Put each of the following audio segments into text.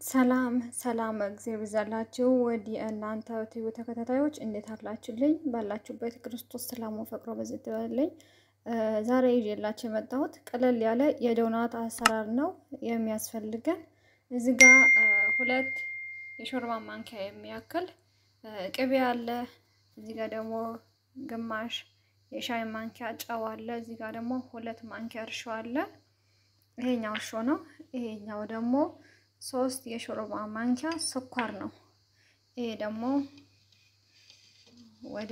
ሰላም ሰላም እግዚአብሔር ይብዛላችሁ። ወዲ እናንተ ቲቪ ተከታታዮች እንዴት አላችሁልኝ? ባላችሁበት ክርስቶስ ሰላሙ ፈቅሮ በዚህ ትበልልኝ። ዛሬ ይዤላችሁ የመጣሁት ቀለል ያለ የዶናት አሰራር ነው የሚያስፈልገን። እዚህ ጋ ሁለት የሾርባ ማንኪያ የሚያክል ቅቤ አለ። እዚህ ጋ ደግሞ ግማሽ የሻይ ማንኪያ ጨው አለ። እዚህ ጋ ደግሞ ሁለት ማንኪያ እርሾ አለ። ይሄኛው እርሾ ነው። ይሄኛው ደግሞ ሶስት የሾርባ ማንኪያ ስኳር ነው። ይሄ ደግሞ ወደ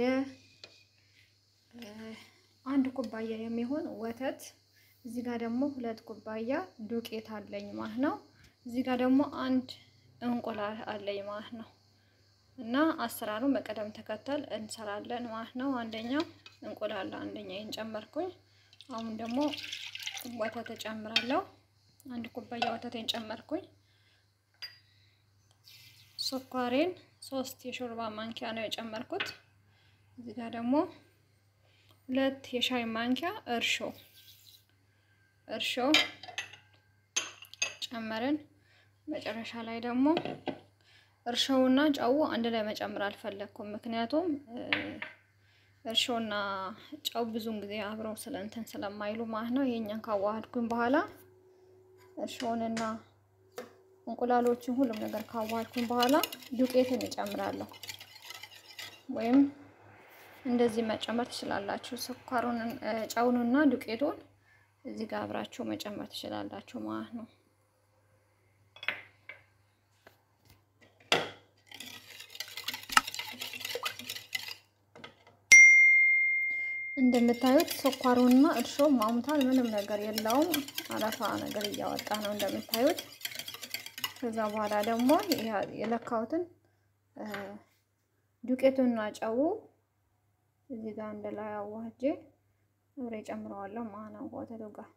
አንድ ኩባያ የሚሆን ወተት፣ እዚህ ጋር ደግሞ ሁለት ኩባያ ዱቄት አለኝ ማለት ነው። እዚህ ጋር ደግሞ አንድ እንቁላል አለኝ ማለት ነው። እና አሰራሩን በቅደም ተከተል እንሰራለን ማለት ነው። አንደኛው እንቁላል አንደኛ ጨመርኩኝ። አሁን ደግሞ ወተት እጨምራለሁ። አንድ ኩባያ ወተቴን ጨመርኩኝ። ስኳሬን ሶስት የሾርባ ማንኪያ ነው የጨመርኩት። እዚህ ጋር ደግሞ ሁለት የሻይ ማንኪያ እርሾ እርሾ ጨመርን። መጨረሻ ላይ ደግሞ እርሾውና ጨው አንድ ላይ መጨመር አልፈለግኩም። ምክንያቱም እርሾና ጨው ብዙውን ጊዜ አብረው ስለ እንትን ስለማይሉ ማለት ነው። ይሄኛን ካዋሃድኩኝ በኋላ እርሾውንና እንቁላሎችን ሁሉም ነገር ካዋሃድኩኝ በኋላ ዱቄትን እጨምራለሁ። ወይም እንደዚህ መጨመር ትችላላችሁ። ስኳሩን፣ ጨውንና ዱቄቱን እዚህ ጋር አብራችሁ መጨመር ትችላላችሁ ማለት ነው። እንደምታዩት ስኳሩና እርሾ ማሙታል። ምንም ነገር የለውም። አረፋ ነገር እያወጣ ነው እንደምታዩት። ከዛ በኋላ ደግሞ የለካሁትን ዱቄቱና ጨው እዚህ ጋር እንደ ላይ አዋህጄ አብሬ ጨምረዋለሁ ማለት ነው ወተቱ ጋር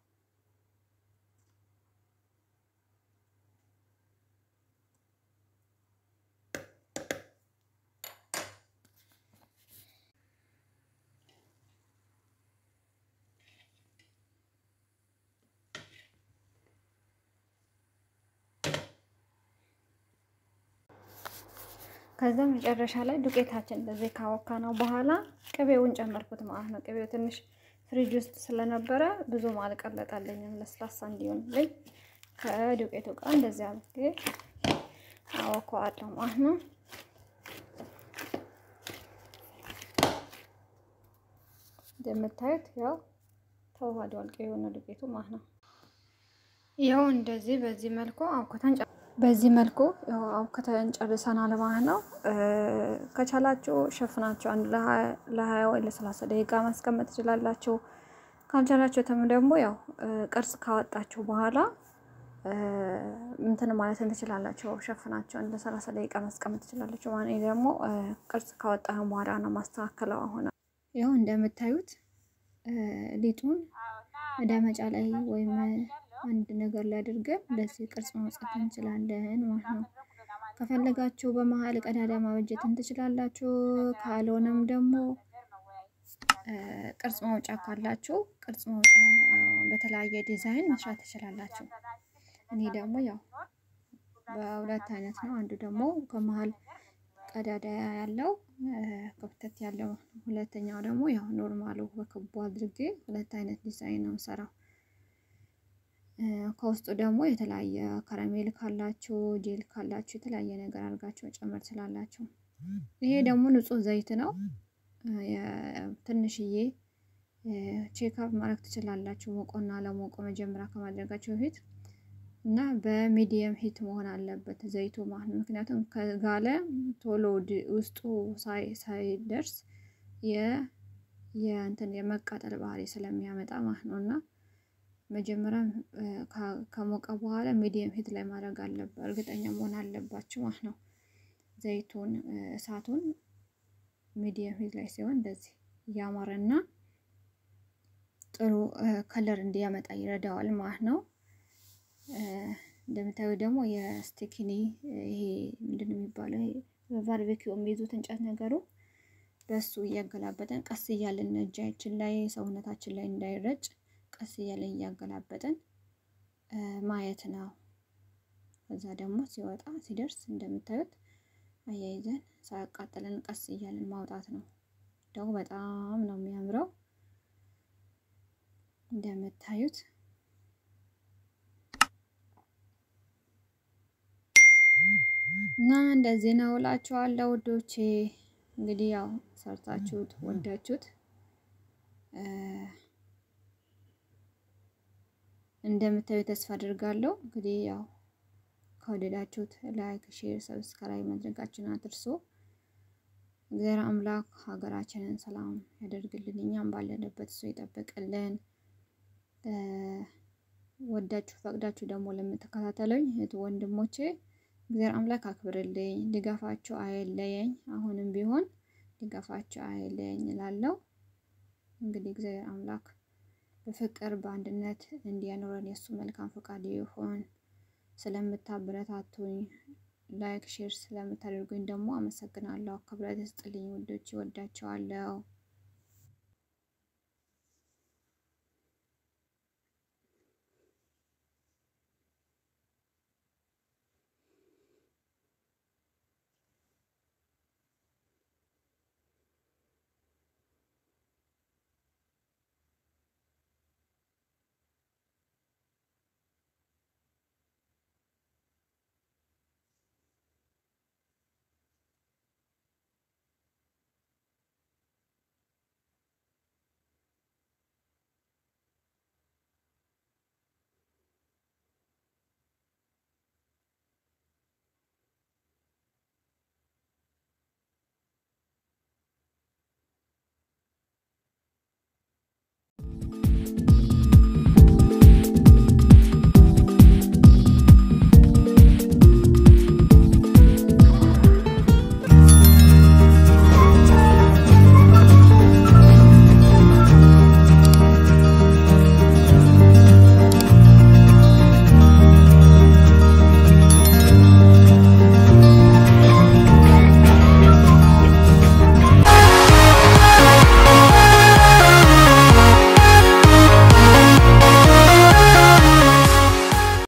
ከዛ መጨረሻ ላይ ዱቄታችን እንደዚህ ካወካ ነው በኋላ ቅቤውን ጨመርኩት ማለት ነው። ቅቤው ትንሽ ፍሪጅ ውስጥ ስለነበረ ብዙም አልቀለጠልኝም። ለስላሳ እንዲሆንልኝ ከዱቄቱ ጋር እንደዚህ አድርጌ አወከዋለሁ ማለት ነው። እንደምታዩት ያው ተዋህዷል ቅቤውና ዱቄቱ ማለት ነው። ያው እንደዚህ በዚህ መልኩ አውከተን በዚህ መልኩ አውክተን ጨርሰናል ማለት ነው። ከቻላችሁ ሸፍናችሁ አንድ ለሀያ ወይ ለሰላሳ ደቂቃ ማስቀመጥ ትችላላችሁ። ካልቻላችሁትም ደግሞ ያው ቅርጽ ካወጣችሁ በኋላ እንትን ማለትን ትችላላችሁ። ሸፍናችሁ አንድ ለሰላሳ ደቂቃ ማስቀመጥ ትችላላችሁ። ማለት ደግሞ ቅርጽ ካወጣን በኋላ ነው ማስተካከለው። አሁን ያው እንደምታዩት ሊጡን መዳመጫ ላይ ወይም አንድ ነገር ላይ አድርገን እንደዚህ ቅርጽ ማውጣት እንችላለን ማለት ነው። ከፈለጋችሁ በመሀል ቀዳዳ ማበጀትን ትችላላችሁ። ካልሆነም ደግሞ ቅርጽ ማውጫ ካላችሁ ቅርጽ ማውጫ በተለያየ ዲዛይን መስራት ትችላላችሁ። እኔ ደግሞ ያው በሁለት አይነት ነው። አንዱ ደግሞ ከመሀል ቀዳዳ ያለው ክፍተት ያለው፣ ሁለተኛው ደግሞ ያው ኖርማሉ በክቡ አድርጌ ሁለት አይነት ዲዛይን ነው የምሰራው። ከውስጡ ደግሞ የተለያየ ከረሜል ካላችሁ ጄል ካላችሁ የተለያየ ነገር አድርጋችሁ መጨመር ትችላላችሁ። ይሄ ደግሞ ንጹህ ዘይት ነው። ትንሽዬ ቼክአፕ ማድረግ ትችላላችሁ። ሞቆና ለሞቆ መጀመሪያ ከማድረጋችሁ በፊት እና በሚዲየም ሂት መሆን አለበት ዘይቱ ማለት ነው። ምክንያቱም ከጋለ ቶሎ ውስጡ ሳይደርስ የእንትን የመቃጠል ባህሪ ስለሚያመጣ ማለት ነው እና መጀመሪያ ከሞቀ በኋላ ሚዲየም ሂት ላይ ማድረግ አለበት፣ እርግጠኛ መሆን አለባችሁ ማለት ነው። ዘይቱን እሳቱን ሚዲየም ሂት ላይ ሲሆን እንደዚህ እያማረና ጥሩ ከለር እንዲያመጣ ይረዳዋል ማለት ነው። እንደምታዩ ደግሞ የስቲኪኒ ይሄ ምንድን ነው የሚባለው? በባርቤኪው የሚይዙት እንጨት ነገሩ በሱ እያገላበጠን ቀስ እያልን እጃችን ላይ ሰውነታችን ላይ እንዳይረጭ ቀስ እያለን እያገላበጠን ማየት ነው። ከዛ ደግሞ ሲወጣ ሲደርስ እንደምታዩት አያይዘን ሳያቃጥለን ቀስ እያለን ማውጣት ነው። ደግሞ በጣም ነው የሚያምረው እንደምታዩት እና እንደዚህ ነው እላችኋለሁ ውዶቼ። እንግዲህ ያው ሰርታችሁት ወዳችሁት እንደምታዩ ተስፋ አድርጋለሁ። እንግዲህ ያው ከወደዳችሁት ላይክ፣ ሼር፣ ሰብስክራይብ ማድረጋችሁን አትርሱ። እግዚአብሔር አምላክ ሀገራችንን ሰላም ያደርግልን፣ እኛም ባለንበት እሱ ይጠብቅልን። ወዳችሁ ፈቅዳችሁ ደግሞ ለምትከታተሉኝ እህት ወንድሞቼ እግዚአብሔር አምላክ አክብርልኝ፣ ድጋፋችሁ አይለየኝ። አሁንም ቢሆን ድጋፋችሁ አይለየኝ እላለሁ። እንግዲህ እግዚአብሔር አምላክ በፍቅር በአንድነት እንዲያኖረን የእሱ መልካም ፈቃድ ይሁን። ስለምታበረታቱኝ ላይክ ሼር ስለምታደርጉኝ ደግሞ አመሰግናለሁ። ክብረት ይስጥልኝ ውዶች፣ ይወዳቸዋለሁ።